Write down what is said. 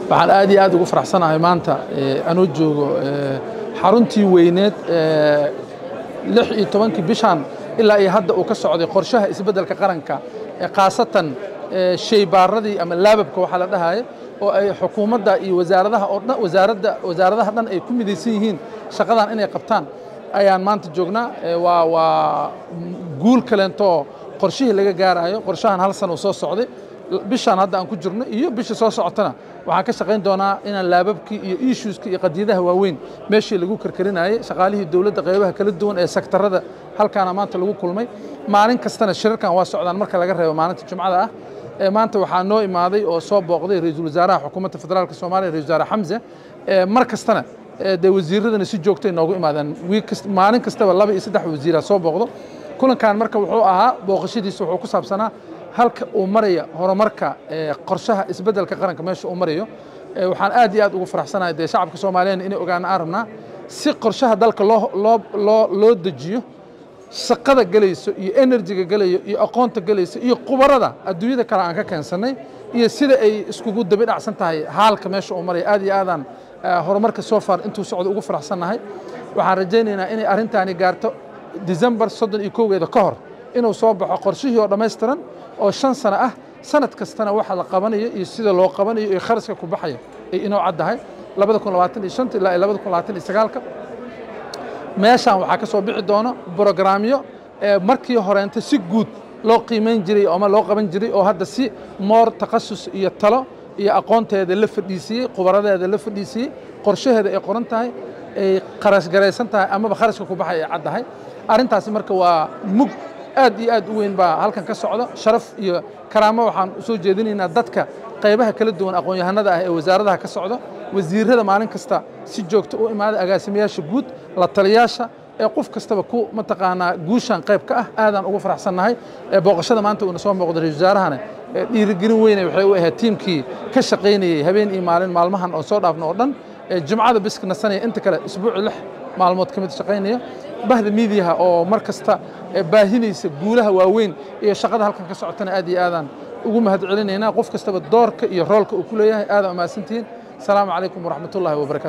waxaan aad iyo aad ugu faraxsanahay maanta anuu joogo xaruntii weyneed lix iyo tobankii bishan ilaa iyo hadda uu ka socday qorshaha isbeddelka qaranka khaasatan shaybaaradii ama laababka waxaa la dhahaya oo ay xukuumadda iyo wasaaradaha oo dhan wasaaradda wasaaradaha dhan ay ku midaysan yihiin shaqadan inay qabtaan ayaan maanta joognaa waa waa guul kaleentoo qorshihii laga gaarayo qorshahan hal sana uu soo socday bishaan hadda aan ku jirno iyo bisha soo socotana waxaan ka shaqayn doonaa inaan laababkii iyo issueska iyo qadiyadaha waaweyn meeshii lagu karkarinayay shaqaalihii dowladda qaybaha kala duwan ee sektarada halkaana maanta lagu kulmay maalin kastana shirarkan waa socdaan marka laga reebo maalinta jumcada ah maanta waxaa noo imaaday oo soo booqday ra-iisul wasaaraha xukuumadda federaalka soomaaliya ra-isul wasaare xamse mar kastana dee wasiiradana si joogtay noogu imaadaan maalin kastaba laba iyo saddex wasiira soo booqdo kulankan marka wuxuu ahaa booqashadiisa wuxuu ku saabsanaa halka uu maraya horumarka qorshaha isbeddelka qaranka meesha uu marayo waxaan aad iyo aad ugu faraxsanahay dee shacabka soomaaliyeed inay ogaana aan rabnaa si qorshaha dalka loo loo loo loo dejiyo shaqada gelayso iyo enerjiga gelayo iyo aqoonta gelayso iyo khubarada adduunyada kale aan ka keensannay iyo sida ay iskugu dabi dhacsan tahay haalka meesha uu maraya aad iyo aadaan horumarka soo far intuu socdo ugu faraxsannahay waxaan rajaynaynaa inay arrintaani gaarto december soddon iyo kowgeeda ka hor inuu soo baxo qorshihii oo dhammaystiran oo shan sano ah sanad kastana waxa la qabanayo iyo sida loo qabanayo iyo kharaska ku baxaya ay inoo caddahay labada kun labaatan iyo shanta ilaa labada kun labaatan iyo sagaalka meeshaan waxaa ka soo bixi doono brograamyo markii horeenta si guud loo qiimayn jiray ama loo qaban jiray oo hadda si moor takhasus iyo talo iyo aqoonteeda la fadhiisiyey khubaradeeda la fadhiisiyey qorshaheeda ay qoran tahay ay kharash garaysan tahay amaba kharashka ku baxay ay caddahay arrintaasi marka waa mug aad iyo aad u weyn baa halkan ka socda sharaf iyo karaamo waxaan u soo jeedinaynaa dadka qaybaha kala duwan aqoon-yahanada ah ee wasaaradaha ka socda wasiirada maalin kasta si joogto u imaada agaasimayaasha guud la taliyaasha ee qof kastaba ku mataqaanaa guushan qayb ka ah aadaan ugu faraxsannahay booqashada maanta uuna soo muuqda ra-isul wasaarahana dhiirigelin weyne waxay u ahayd tiimkii ka shaqaynayey habeen iyo maalin maalmahan oo soo dhaafno oo dhan jumcada biska nasanaya inta kale isbuuci lix maalmood ka mid shaqaynaya bahda miidiyaha oo mar kasta baahinaysa guulaha waaweyn iyo shaqada halkan ka socotana aad iyo aadaan ugu mahad celinaynaa qof kastaba doorka iyo roolka uu ku leeyahay aadaan umahadsantihiin asalaamu calaykum waraxmatullahi wabarakatu